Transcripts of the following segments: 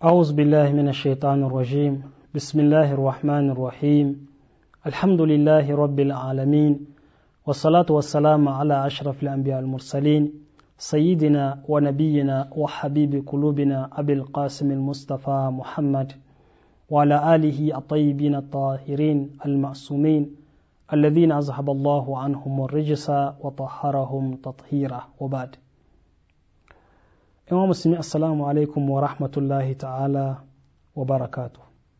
أعوذ بالله من الشيطان الرجيم بسم الله الرحمن الرحيم الحمد لله رب العالمين والصلاة والسلام على أشرف الأنبياء المرسلين سيدنا ونبينا وحبيب قلوبنا أبي القاسم المصطفى محمد وعلى آله الطيبين الطاهرين المعصومين الذين أذهب الله عنهم الرجس وطهرهم تطهيرا وبعد imam musulmi assalamu alaikum wa rahmatullahi ta'ala wa barakatu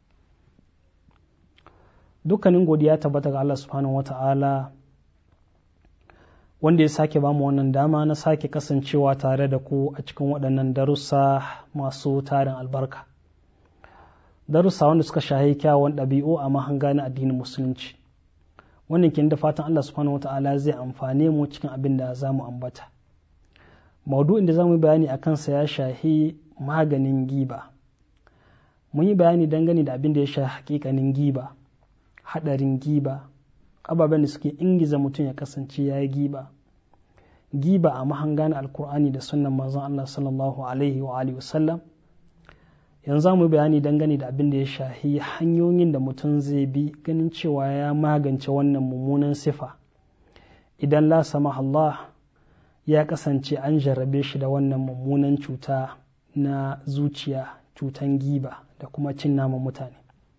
dukkanin godiya tabbata ga Allah subhanahu wa ta'ala wanda ya sake ba mu wannan dama na sake kasancewa tare da ku a cikin waɗannan darussa masu tarin albarka darussa wanda suka shahi kyawun ɗabi'u a mahanga na addinin musulunci wannan kin da fatan Allah subhanahu wa ta'ala zai amfane mu cikin abin da za mu ambata maudu'in da za mu yi bayani a kansa ya shahi maganin giba mun yi bayani dangane da abin da ya shahi hakikanin giba hadarin giba ababen da suke ingiza mutum ya kasance ya yi giba giba a mahangan alkur'ani da sunan manzon Allah sallallahu alaihi wa alihi wasallam yanzu za mu yi bayani dangane da abin da ya shahi hanyoyin da mutum zai bi ganin cewa ya magance wannan mummunan sifa idan la sama Allah ya kasance an jarrabe shi da wannan mummunan cuta na zuciya cutan giba da kuma cin naman mutane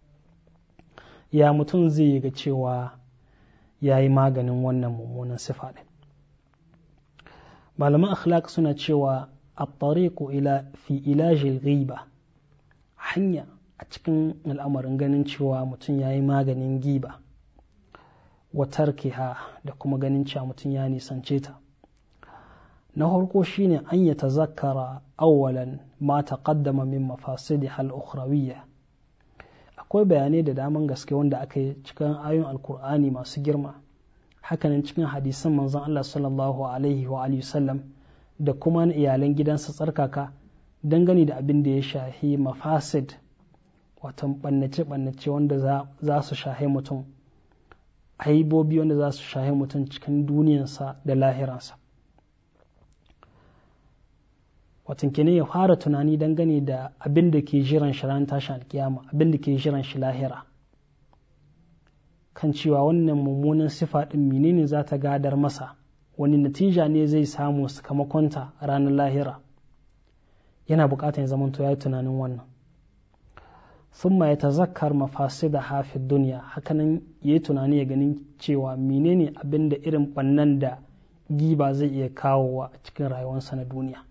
ya mutum zai yi ga cewa ya yi maganin wannan mummunan sifa ɗin malaman akhlaq suna cewa a ila fi ilajil ghiba hanya a cikin al'amarin ganin cewa mutum ya yi maganin giba wa tarkiha da kuma ganin cewa mutum ya nisance ta na farko shine an ya tazakkara awwalan ma taqaddama min mafasidi hal ukhrawiyya akwai bayanai da daman gaske wanda aka yi cikin ayoyin alkur'ani masu girma hakanan cikin hadisan manzon Allah sallallahu alaihi wa alihi sallam da kuma na iyalan gidansa tsarkaka dangane da abin da ya shahi mafasid watan bannace bannace wanda za su shahi mutum aibobi wanda za su shahi mutum cikin duniyarsa da lahiransa watan kenan ya fara tunani dangane da abin da ke jiran shi ran tashin alkiyama abin da ke jiran shi lahira kan cewa wannan mummunan sifa din menene za ta gadar masa wani natija ne zai samu sakamakonta a ranar lahira yana bukatar ya zamanto ya yi tunanin wannan thumma ya tazakkar mafasida hafi duniya hakanan ya yi tunani ya ganin cewa menene abin da irin bannan da giba zai iya kawowa a cikin rayuwarsa na duniya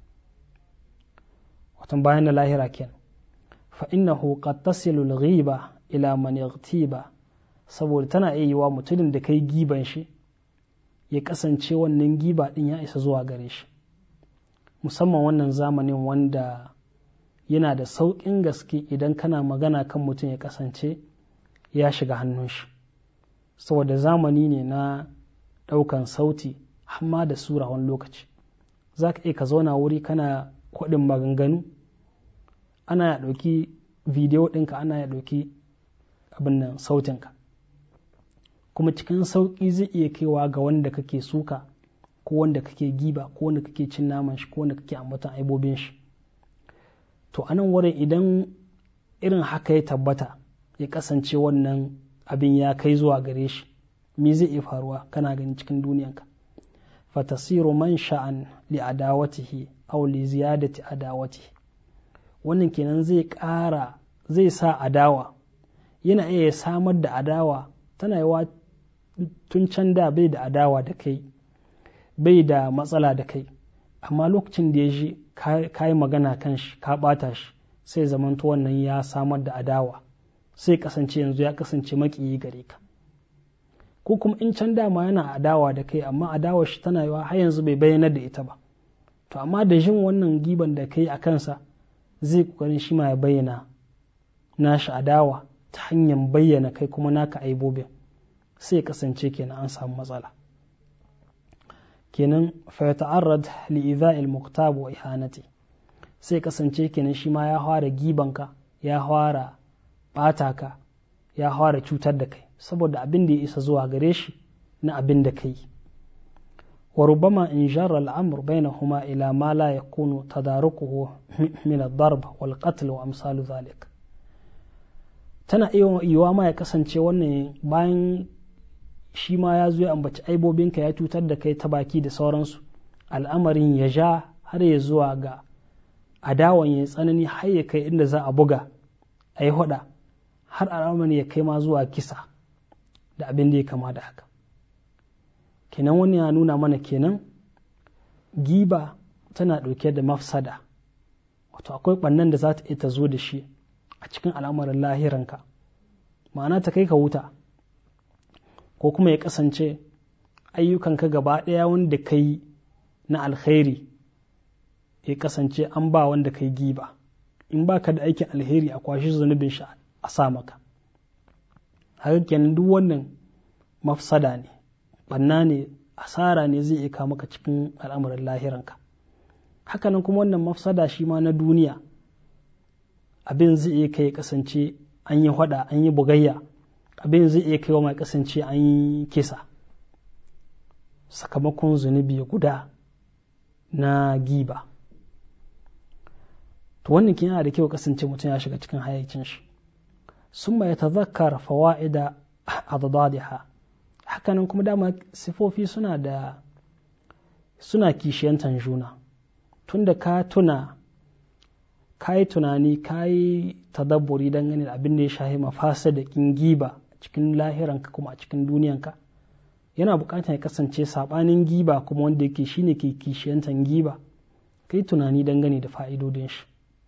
watan bayan da lahira ken fa innahu qad tasilu al-ghiba ila man yaghtiba saboda tana iya yiwa mutumin da kai giban shi ya kasance wannan giba din ya isa zuwa gare shi musamman wannan zamanin wanda yana da sauƙin gaske idan kana magana kan mutum ya kasance ya shiga hannun shi saboda zamani ne na ɗaukan sauti amma da sura wani lokaci za ka iya ka zauna wuri kana kwaɗin maganganu ana ya ɗauki bidiyo ɗinka ana ya ɗauki abin nan sautinka kuma cikin sauƙi zai iya kaiwa ga wanda kake suka ko wanda kake giba ko wanda kake cin naman shi ko wanda kake ambatan aibobin shi to anan wurin idan irin haka ya tabbata ya kasance wannan abin ya kai zuwa gare shi me zai iya faruwa kana gani cikin duniyanka fatasiru man sha'an li adawatihi aw li ziyadati adawatihi wannan kenan zai ƙara zai sa adawa yana iya samar da adawa tana yawa tun can da bai da adawa da kai bai da matsala da kai amma lokacin da ya ji ka yi magana kan shi ka ɓata shi sai zamanto wannan ya samar da adawa sai kasance yanzu ya kasance maƙiyi gare ka ko kuma in can dama yana adawa da kai amma adawar shi tana yawa har yanzu bai bayyanar da ita ba to amma da jin wannan giban da kai a kansa zai kokarin shi ma ya bayyana nashi adawa ta hanyar bayyana kai kuma naka aibobin sai kasance kenan an samu matsala kenan fa ya ta'arrad li idha'il muqtab wa ihanati sai kasance kenan shi ma ya fara gibanka ya fara bata ka ya fara cutar da kai saboda abin da ya isa zuwa gare shi na abin da kai wa rubama in jarra al'amur bainahuma ila ma la yakunu tadarukuhu min ad-darb wal qatl wa amsalu zalik tana iya yiwa ma ya kasance wannan bayan shi ma ya zo ya ambaci aibobinka ya cutar da kai ta baki da sauransu al'amarin ya ja har ya zuwa ga adawan ya tsanani har ya kai inda za a buga a yi hada har al'amarin ya kai ma zuwa kisa da abin da ya kama da haka kenan wani ya nuna mana kenan giba tana ɗauke da mafsada wato akwai ɓannan da za ta iya ta zo da shi a cikin al'amarin lahiranka ma'ana ta kai ka wuta ko kuma ya kasance ayyukanka gaba ɗaya wanda ka yi na alkhairi ya kasance an ba wanda ka yi giba in ba ka da aikin alheri a kwashi zunubin shi a sa maka haka kenan duk wannan mafsada ne banna ne asara ne zai iya maka cikin al'amuran lahiranka hakanan kuma wannan mafsada shi ma na duniya abin zai iya kai kasance an yi hada an yi bugayya abin zai iya kai wa mai kasance an yi kisa sakamakon zunubi guda na giba to wannan kin yana da kyau kasance mutum ya shiga cikin hayyacin shi sun ya tazakkar fawa'ida adadadiha hakanan kuma dama sifofi suna da suna kishiyantan juna tunda ka tuna ka yi tunani ka yi tadabburi dangane da abin da ya shahi mafasa da kin giba cikin lahiranka kuma a cikin duniyanka yana bukatar ya kasance sabanin giba kuma wanda yake shine ke kishiyantan giba ka yi tunani dangane da fa'idodin shi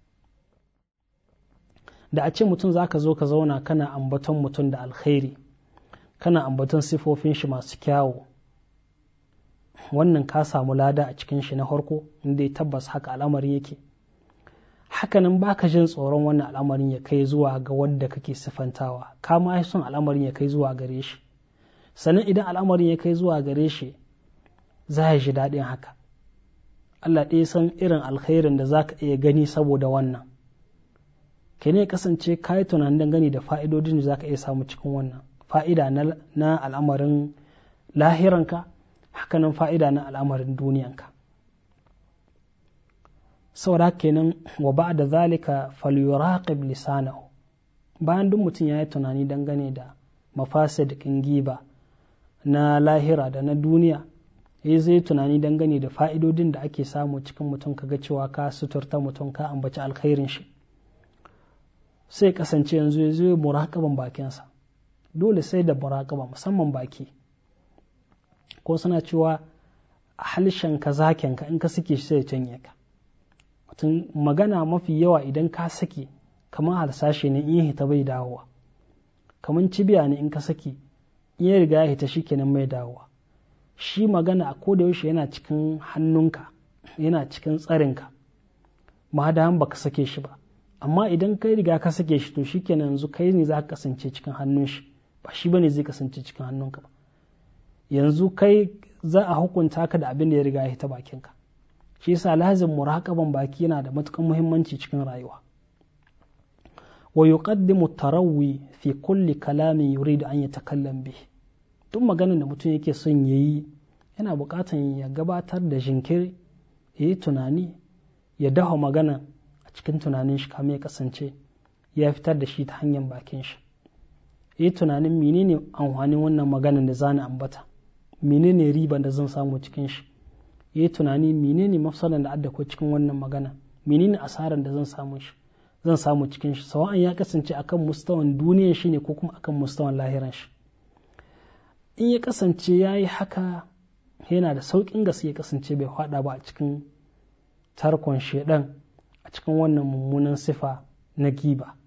da a ce mutum za ka zo ka zauna kana ambaton mutum da alkhairi kana ambaton sifofin shi masu kyawu wannan ka samu lada a cikin shi na farko inda ya tabbas haka al'amarin yake hakanan baka jin tsoron wannan al'amarin ya kai zuwa ga wanda kake sifantawa ka ma son al'amarin ya kai zuwa gare shi sannan idan al'amarin ya kai zuwa gare shi za ya ji daɗin haka Allah ɗaya san irin alkhairin da za ka iya gani saboda wannan ke ne kasance ka yi tunanin dangane da fa'idodin da za ka iya samu cikin wannan fa'ida na al'amarin lahiranka hakanan fa'ida na al'amarin duniyanka saboda kenan wa ba da zalika falyuraqib lisanahu bayan duk mutum ya yi tunani dangane da mafasid kin giba na lahira da na duniya ya zai tunani dangane da fa'idodin da ake samu cikin mutum kaga cewa ka suturta mutum ka ambaci alkhairin shi sai kasance yanzu ya zo muraƙaban bakinsa dole sai da muraƙaba musamman baki ko suna cewa halishan ka zaken ka in ka sake shi sai ya canye ka mutum magana mafi yawa idan ka sake kamar harsashe ne in hita bai dawowa kamar cibiya ne in ka sake in ya riga ya hita shi kenan mai dawowa shi magana a koda yaushe yana cikin hannunka yana cikin tsarinka ma da baka sake shi ba amma idan kai riga ka sake shi to shikenan yanzu kai ne za ka kasance cikin hannun shi ba shi bane zai kasance cikin hannunka ba yanzu kai za a hukunta ka da abin da ya riga ya ta bakinka shi yasa lazim muraqaban baki yana da matukan muhimmanci cikin rayuwa wa yuqaddimu tarawwi fi kulli kalamin yuridu an yatakallam bihi duk maganar da mutum yake son yayi yana buƙatar ya gabatar da jinkiri ya yi tunani ya dafa magana cikin tunanin shi kamar ya kasance ya fitar da shi ta hanyar bakin shi yi tunanin menene amfanin wannan maganar da zani ambata menene riban da zan samu cikin shi yi tunani menene mafsadan da adda ko cikin wannan magana menene asaran da zan samu shi zan samu cikin shi sawa'an ya kasance akan mustawan duniyar shi ne ko kuma akan mustawan lahiran shi in ya kasance ya yi haka yana da sauƙin gaske ya kasance bai faɗa ba a cikin tarkon shaidan a cikin wannan mummunan sifa na giba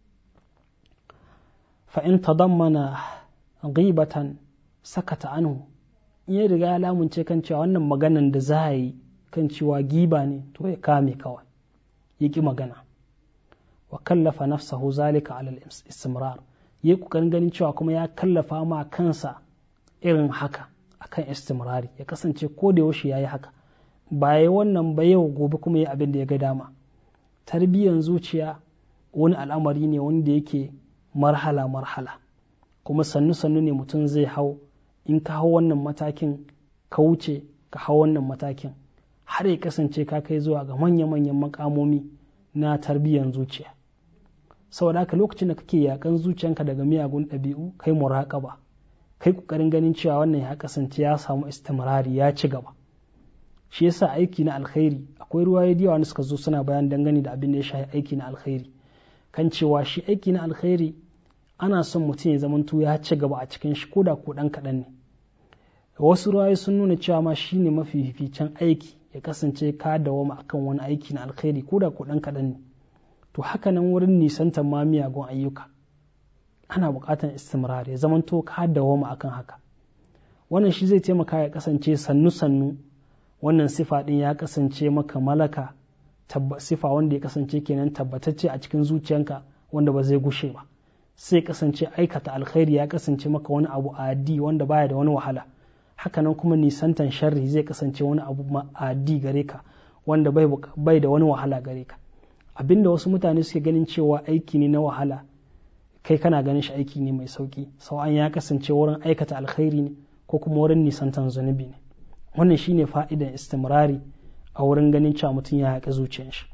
fa'in tadammana ghibatan sakata anhu in ya riga ya lamunce kan cewa wannan maganan da za a yi kan cewa giba ne to ya kame kawai ya ƙi magana wa kallafa nafsahu zalika alal istimrar ya ƙoƙarin ganin cewa kuma ya kallafa ma kansa irin haka akan istimrari ya kasance ko da yaushe ya yi haka ba ya wannan ba yau gobe kuma ya abin da ya ga dama tarbiyyar zuciya wani al'amari ne wanda yake marhala marhala kuma sannu sannu ne mutum zai hau in ka hau wannan matakin ka wuce ka hau wannan matakin har ya kasance ka kai zuwa ga manya-manyan makamomi na tarbiyyar zuciya saboda haka lokacin da kake yakan zuciyanka daga miyagun ɗabi'u kai muraƙaba kai ƙoƙarin ganin cewa wannan ya kasance ya samu istimrari ya ci gaba shi yasa aiki na alkhairi akwai ruwaye da yawa suka zo suna bayan dangane da abin da ya shafi aiki na alkhairi kan cewa shi aiki na alkhairi ana son mutum ya zamanto ya ci gaba a cikin shi koda ko ɗan kaɗan ne wasu ruwaye sun nuna cewa ma shi ne mafi fificen aiki ya kasance ka dawama akan wani aiki na alkhairi koda ko ɗan kaɗan ne to haka nan wurin nisantar ma miyagun ayyuka ana buƙatar istimrar ya zamanto ka dawama akan haka wannan shi zai taimaka ya kasance sannu-sannu wannan sifa ɗin ya kasance maka malaka sifa wanda ya kasance kenan tabbatacce a cikin zuciyanka wanda ba zai gushe ba sai kasance aikata alkhairi ya kasance maka wani abu adi wanda baya da wani wahala hakanan kuma nisantan sharri zai kasance wani abu adi gare ka wanda bai da wani wahala gare ka abinda wasu mutane suke ganin cewa aiki ne na wahala kai kana ganin shi aiki ne mai sauki sau'an ya kasance wurin aikata alkhairi ne ko kuma wurin nisantan zunubi ne wannan shine fa'idan istimrari a wurin ganin cewa mutum ya haƙi zuciyar shi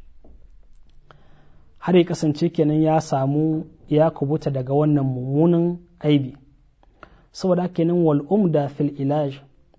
har ya kasance kenan ya samu ya kubuta daga wannan mummunan aibi saboda kenan wal umda fil ilaj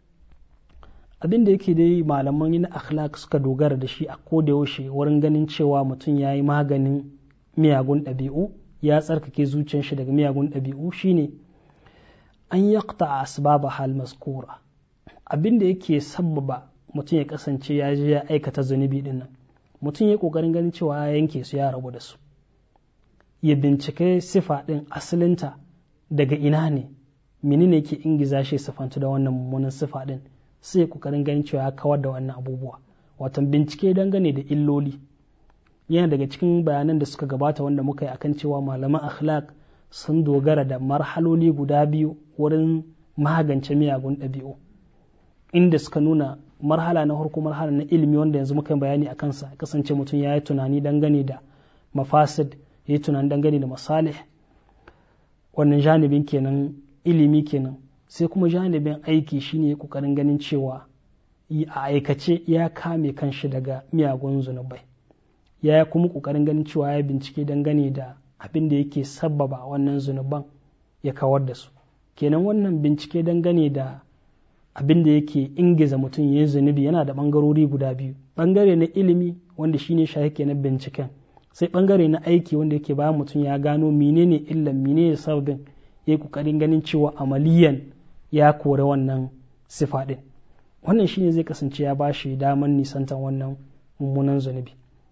abin da yake dai malaman na akhlaq suka dogara da shi a koda yaushe wurin ganin cewa mutum ya yi maganin miyagun ɗabi'u ya tsarkake zuciyar shi daga miyagun ɗabi'u shine an yaqta asbaba hal maskura abin da yake sabbaba mutum ya kasance ya je ya aikata zunubi din nan mutum ya kokarin ganin cewa ya yanke su ya rabu da su ya bincike sifa din asalinta daga ina ne menene yake ingiza shi sifantu da wannan mummunan sifa din sai ya kokarin ganin cewa ya kawar da wannan abubuwa watan bincike dangane da illoli yana daga cikin bayanan da suka gabata wanda muka yi akan cewa malaman akhlaq sun dogara da marhaloli guda biyu wurin magance miyagun ɗabi'u inda suka nuna marhala na farko marhala na ilimi wanda yanzu muka yi bayani a kansa kasance mutum ya yi tunani dangane da mafasid ya yi tunani dangane da masalih wannan janibin kenan ilimi kenan sai kuma janibin aiki shine kokarin ganin cewa a aikace ya kame kanshi daga miyagun zunubai ya kuma kokarin ganin cewa ya bincike dangane da abin da yake sabbaba wannan zunuban ya kawar da su kenan wannan bincike dangane da abin da yake ingiza mutum ya yi zunubi yana da ɓangarori guda biyu ɓangare na ilimi wanda shine shahi ke na binciken sai ɓangare na aiki wanda yake bayan mutum ya gano menene illan menene sababin ya yi ƙoƙarin ganin cewa amaliyan ya kore wannan sifa ɗin wannan shine zai kasance ya bashi daman nisantan wannan mummunan zunubi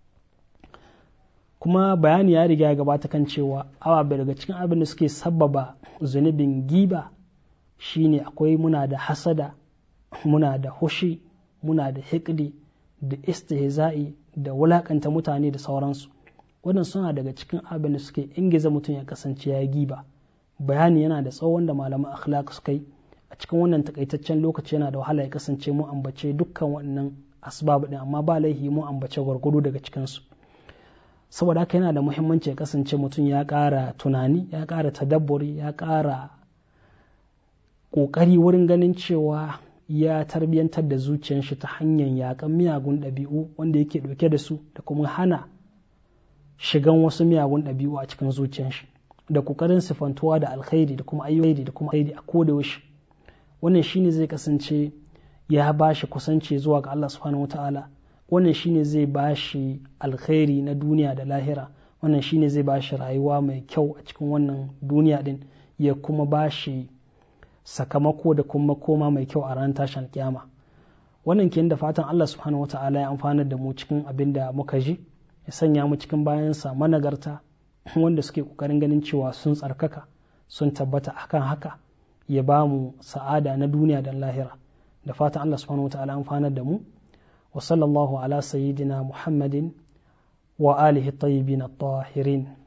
kuma bayani ya riga ya gabata kan cewa awa daga cikin abin da suke sabbaba zunubin giba shine akwai muna da hasada muna da hushi muna da hikdi da istihza'i da wulakanta mutane da sauransu wannan suna daga cikin abin da suke ingiza mutum ya kasance ya giba bayani yana da tsawon da malaman akhlaq suka yi a cikin wannan takaitaccen lokaci yana da wahala ya kasance mu ambace dukkan wannan asbab din amma ba laihi mu ambace gwargwado daga cikinsu saboda haka yana da muhimmanci ya kasance mutum ya ƙara tunani ya ƙara tadabburi ya ƙara ƙoƙari wurin ganin cewa ya tarbiyyantar da zuciyar shi ta hanyar yaƙan miyagun ɗabi'u wanda yake ɗauke da su da kuma hana shigan wasu miyagun ɗabi'u a cikin zuciyar shi da ƙoƙarin sifantuwa da alkhairi da kuma ayyuka da kuma aiki a koda yaushe wannan shine zai kasance ya ba shi kusanci zuwa ga Allah subhanahu wataala wannan shine zai ba shi alkhairi na duniya da lahira wannan shine zai ba shi rayuwa mai kyau a cikin wannan duniya din ya kuma ba shi sakamako da kuma koma mai kyau a ran tashin kiyama wannan ke da fatan Allah subhanahu wa ta'ala ya amfana da mu cikin abin da muka ji ya sanya mu cikin bayansa managarta wanda suke kokarin ganin cewa sun tsarkaka sun tabbata akan haka ya ba mu sa'ada na duniya da lahira da fatan Allah subhanahu wa ta'ala amfana da mu wa sallallahu ala sayyidina muhammadin wa alihi tayyibin at-tahirin